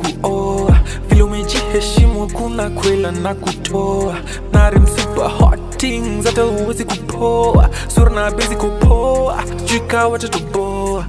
ntakuoa vile umejiheshimu hakuna kwela na kutoa narim super hot things hata uwezi kupoa sura na bezi kupoa jika watatuboa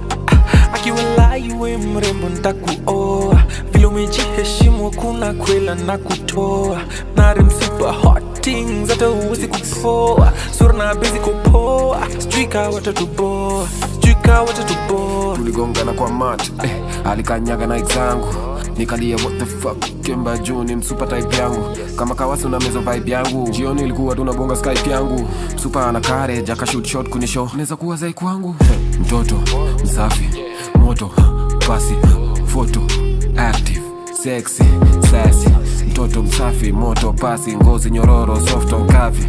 akiwalai we mrembo ntakuoa vile umejiheshimu hakuna kwela na kutoa narim super hot things hata uwezi kupoa sura na bezi kupoa sijui ka watatuboa sijui ka watatuboa tuligongana kwa mat eh, alikanyaga na zangu nikalia what the fuck kemba juu ni msupa type yangu kama kawasi na mezo vibe yangu jioni ilikuwa tunabonga skype yangu msupa ana courage akashoot shot kunisho naweza kuwa zai kwangu eh, mtoto msafi moto pasi foto active sexy sassy mtoto msafi moto pasi ngozi nyororo soft on kavi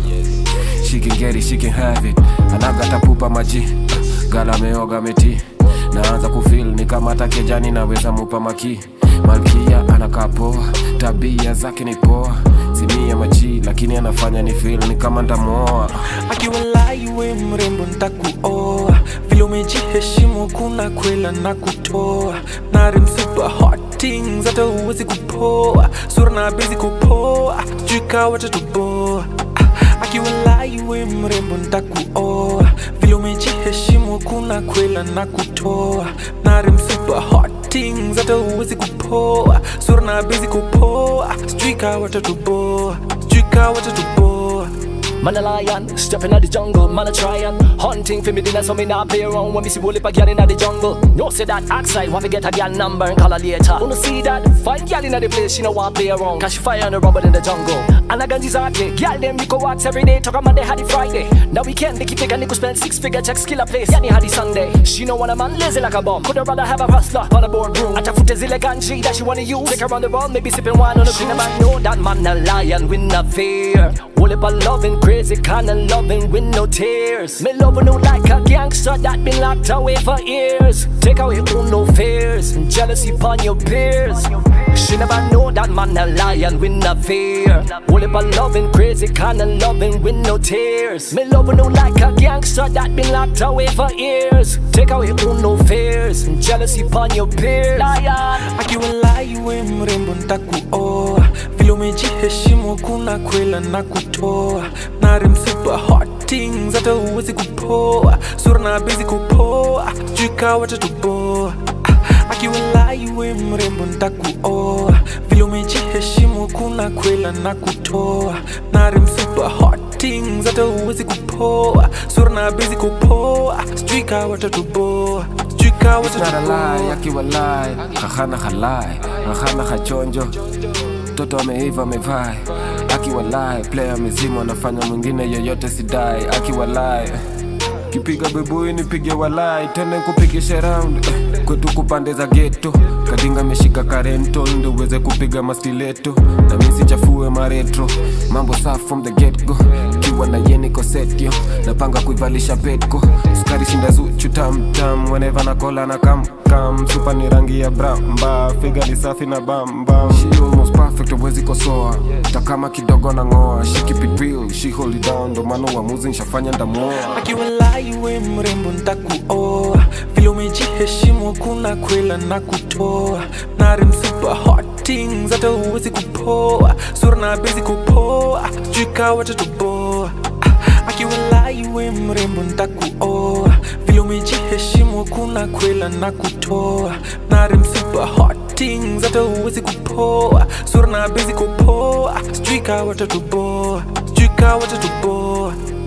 she can get it, she can have it anaga tapupa maji gala ameoga meti naanza kufil ni kama hata kejani naweza mupa maki malkia anakaa poa tabia zake ni poa simia machi lakini anafanya ni fil ni kama ntamuoa akiwalai we mrembo ntakuoa vile umejiheshimu hakuna kwela na kutoa narim super hot things hata uwezi kupoa sura na bezi kupoa jika watatuboa akiwalai we mrembo ntakuoa vile umejiheshimu hakuna kwela na kutoa narim super hot things hata uwezi kupoa sura na bezi kupoa sijui ka watatuboa sijui ka watatuboa Man a lion, stepping out the jungle, man a tryin' Hunting for me dinner so me not play around When me see bully pa gyal inna the jungle No say that outside, want to get a gyal number and call her later Wanna see that, find gyal inna the place, she no want play around Cause she fire on the rubber in the jungle And I got this ugly, gyal them you go wax every day Talk a Monday, had it Friday Now we can't make it figure, nigga spend six figure checks, kill a place Yani had it Sunday, she no want a man lazy like a bum Coulda rather have a hustler on a boardroom Atafute zile ganji that she wanna use Take her on the road, maybe sipping wine on the green man know that man a lion with no fear All up a loving, crazy kind of loving with no tears. Me loving you like a gangster that been locked away for years. Take away all no fears, and jealousy upon your peers. She never know that man a lion with no fear. All up a loving, crazy kind of loving with no tears. Me loving you like a gangster that been locked away for years. Take away all no fears, and jealousy upon your peers. Lion. akiwalai we mrembo ntakuoa vile umejiheshimu hakuna kwela na kutoa narim super hot things hata uwezi kupoa sura na bezi kupoa jika watatuboa akiwalai we mrembo ntakuoa vile umejiheshimu hakuna kwela na kutoa narim super hot things hata uwezi kupoa sura na bezi kupoa sijui ka watatuboa sijui ka Not a lie, watatuboa akiwa lie Kahana halai, kahana hachonjo Mtoto ameiva amevai Akiwa lie, player mzima anafanya mwingine yoyote sidai Akiwa lie Kipiga bebui nipige walai tena kupigisha round eh, kwetu kupande za geto kadinga meshika karento ndo uweze kupiga mastileto na misi chafue maretro mambo safi from the get go kiwa na yeniko setio napanga kuivalisha petko sukari shinda zuchu tamtam whenever na kola na kam kam supa ni rangi ya bramba figa ni safi na bambam she almost perfect uwezi kosoa takama kidogo na ngoa she keep it real she hold it down ndo maana uamuzi nshafanya ndamuoa akiwalai we mrembo ntakuoa vile umejiheshimu hakuna kwela na kutoa narim super hot things hata uwezi kupoa sura na bezi kupoa jika watatuboa akiwalai we mrembo ntakuoa vile umejiheshimu hakuna kwela na kutoa narim super hot things hata uwezi kupoa sura na bezi kupoa sijui ka watatuboa sijui ka watatuboa